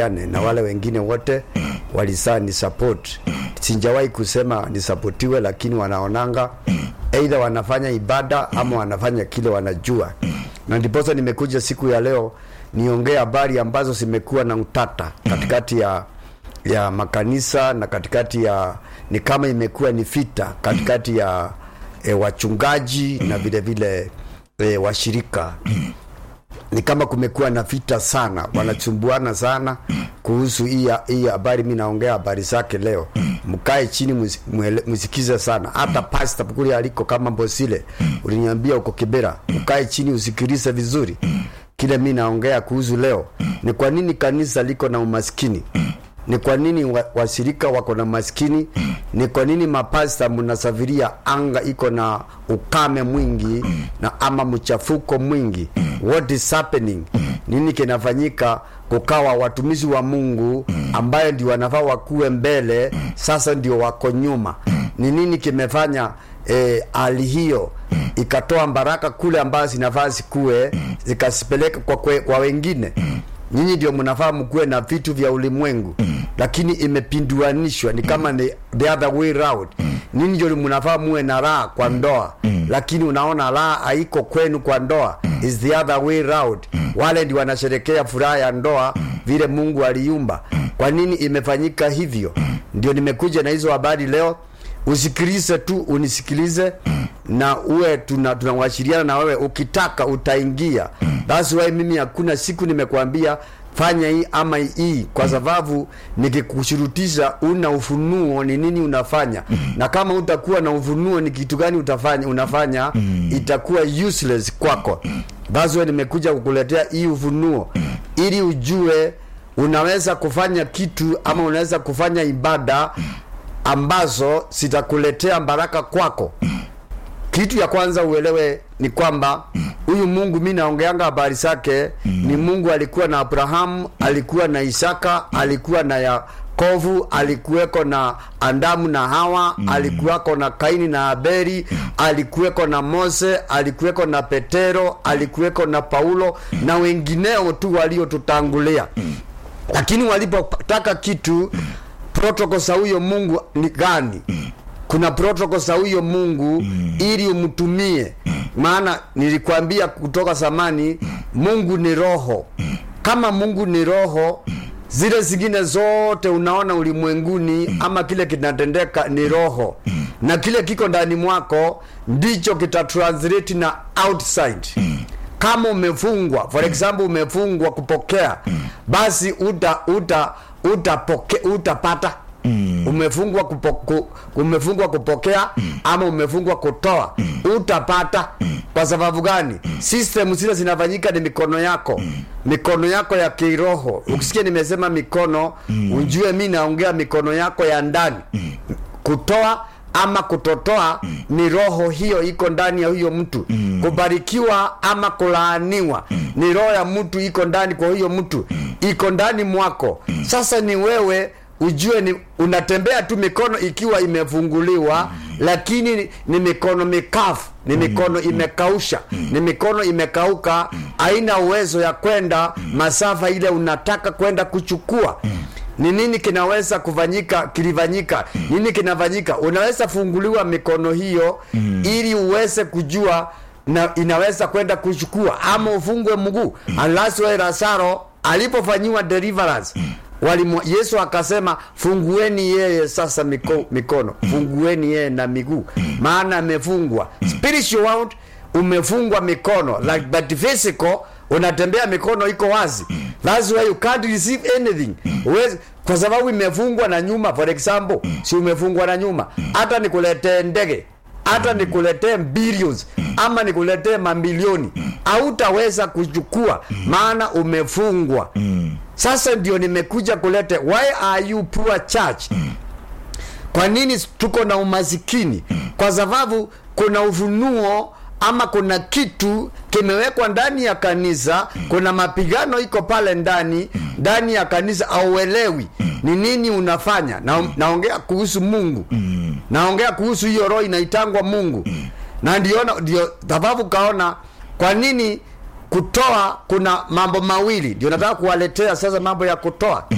Matiane na wale wengine wote walisaa ni support. Sijawahi kusema nisapotiwe, lakini wanaonanga either wanafanya ibada ama wanafanya kile wanajua, na ndiposa nimekuja siku ya leo niongee habari ambazo zimekuwa na utata katikati ya ya makanisa na katikati ya ni kama imekuwa ni vita katikati ya e, wachungaji na vile vile e, washirika ni kama kumekuwa na vita sana, wanachumbuana sana kuhusu hii hii habari. Mi naongea habari zake leo, mkae chini musi- mwele- msikize sana. Hata pasta kule aliko kama Mbosile uliniambia uko Kibera, mkae chini usikilize vizuri kile mi naongea kuhusu leo. Ni kwa nini kanisa liko na umaskini ni kwa nini wa- washirika wako na maskini? Ni kwa nini mapasta mnasafiria anga iko na ukame mwingi na ama mchafuko mwingi? What is happening? Nini kinafanyika? Kukawa watumishi wa Mungu ambayo ndio wanafaa wakuwe mbele, sasa ndio wako nyuma. Ni nini kimefanya eh, hali hiyo ikatoa baraka kule ambazo zinafaa zikuwe zikasipeleka kwa, kwe, kwa wengine nyinyi ndio mnafaa mkuwe na vitu vya ulimwengu lakini imepinduanishwa ni kama ni the other way round ninyi ndio mnafaa muwe na raha kwa ndoa lakini unaona raha haiko kwenu kwa ndoa is the other way round wale ndio wanasherekea furaha ya ndoa vile mungu aliumba kwa nini imefanyika hivyo ndio nimekuja na hizo habari leo usikilize tu unisikilize na uwe tuna tunawashiriana na wewe ukitaka utaingia that's why mimi hakuna siku nimekwambia fanya hii ama hii kwa sababu nikikushurutisha una ufunuo ni nini unafanya na kama utakuwa na ufunuo ni kitu gani utafanya unafanya itakuwa useless kwako that's why nimekuja kukuletea hii ufunuo ili ujue unaweza kufanya kitu ama unaweza kufanya ibada ambazo zitakuletea baraka kwako kitu ya kwanza uelewe ni kwamba huyu mungu mi naongeanga habari zake ni mungu alikuwa na abrahamu alikuwa na isaka alikuwa na yakovu alikuweko na andamu na hawa alikuweko na kaini na aberi alikuweko na mose alikuweko na petero alikuweko na paulo na wengineo tu waliotutangulia lakini walipotaka kitu protoko za huyo mungu ni gani kuna protoko za huyo mungu ili umtumie maana nilikwambia kutoka zamani mungu ni roho kama mungu ni roho zile zingine zote unaona ulimwenguni ama kile kinatendeka ni roho na kile kiko ndani mwako ndicho kitatranslate na outside kama umefungwa for example umefungwa kupokea basi uta uta utapoke, utapata umefungwa kupo, ku, umefungwa kupokea ama umefungwa kutoa utapata kwa sababu gani system zile zinafanyika ni mikono yako mikono yako ya kiroho ukisikia nimesema mikono ujue mi naongea mikono yako ya ndani kutoa ama kutotoa ni roho hiyo iko ndani ya huyo mtu kubarikiwa ama kulaaniwa ni roho ya mtu iko ndani kwa huyo mtu iko ndani mwako sasa ni wewe ujue ni unatembea tu mikono ikiwa imefunguliwa lakini ni, ni mikono mikafu ni mikono imekausha ni mikono imekauka haina uwezo ya kwenda masafa ile unataka kwenda kuchukua ni nini kinaweza kufanyika kilifanyika nini kinafanyika unaweza funguliwa mikono hiyo ili uweze kujua na inaweza kwenda kuchukua ama ufungwe mguu unless wewe Lazaro alipofanyiwa deliverance walimu, Yesu akasema fungueni yeye sasa miko, mikono fungueni yeye na miguu maana amefungwa spiritual world umefungwa mikono like but physical unatembea mikono iko wazi that's why you can't receive anything Uwezi, kwa sababu imefungwa na nyuma for example si umefungwa na nyuma hata nikuletee ndege hata nikuletee billions ama nikuletee mamilioni hautaweza kuchukua maana umefungwa sasa ndio nimekuja kulete why are you poor church kwa nini tuko na umasikini kwa sababu kuna ufunuo ama kuna kitu kimewekwa ndani ya kanisa kuna mapigano iko pale ndani ndani ya kanisa auelewi ni nini unafanya na, naongea kuhusu mungu naongea kuhusu hiyo roho inaitangwa mungu na ndiona ndio sababu kaona kwa nini kutoa kuna mambo mawili ndio nataka kuwaletea sasa mambo ya kutoa